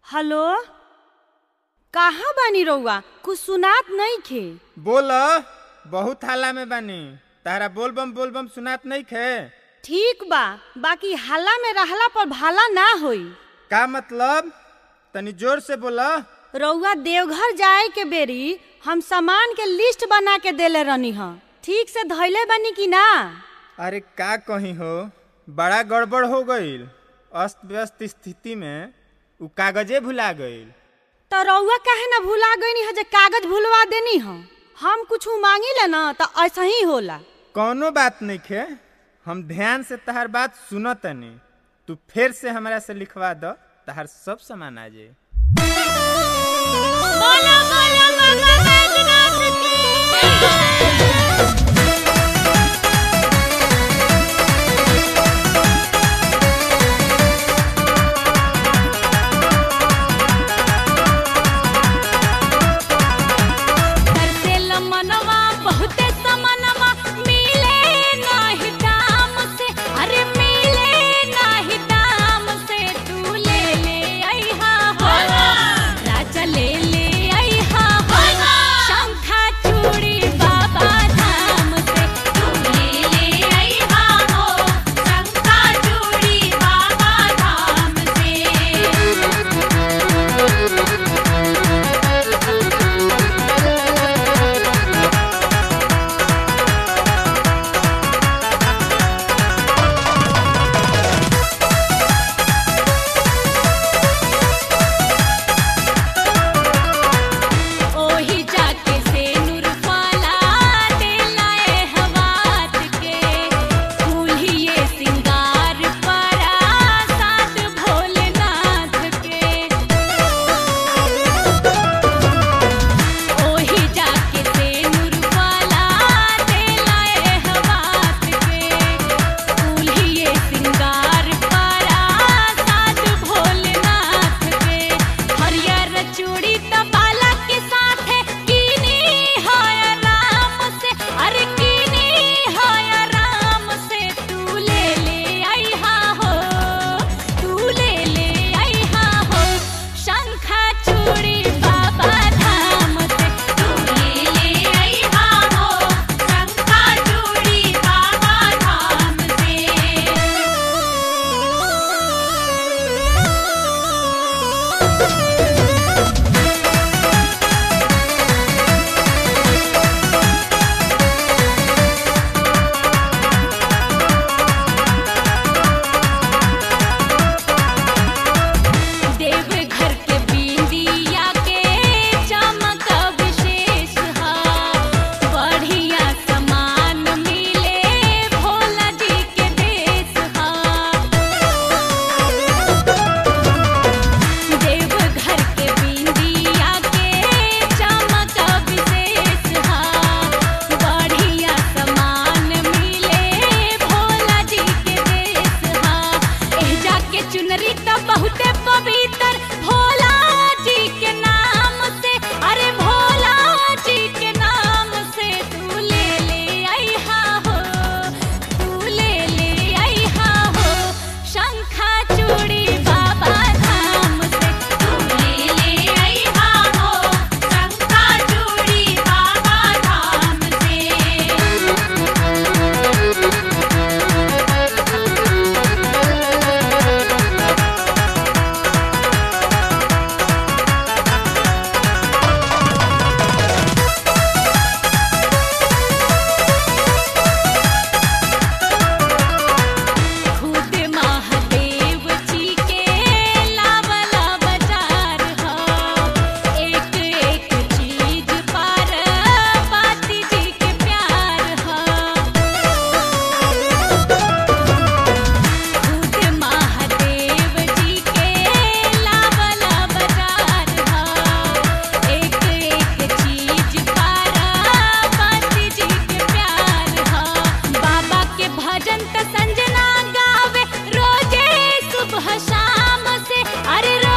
hello कहाँ बानी रउआ कुछ सुनात नइखे बोल बहुत हाला में बानी तारा बोलबम बोलबम सुनात नहीं खे ठीक बा बाकी हल्ला में रहला पर भाला ना होई का मतलब तनी जोर से बोल रउआ देवघर जाए के बेरी हम सामान के लिस्ट बना के देले रहनी ह ठीक से धैले बानी कि ना अरे का कही हो बड़ा गड़बड़ हो गईल अस्त व्यस्त स्थिति में उ कागजे भुला गईल तो रउआ काहे ना भुला गईनी ह जे कागज भुलवा देनी ह हम कुछ मांगी ना तो ऐसा ही होला कौनो बात नहीं खे हम ध्यान से तहार बात सुन तनी तू फिर से हमरा से लिखवा दो तहार सब सामान आ जाए बोलो बोलो बाबा बैजनाथ संजना गावे रोजे सुबह शाम से अरे रो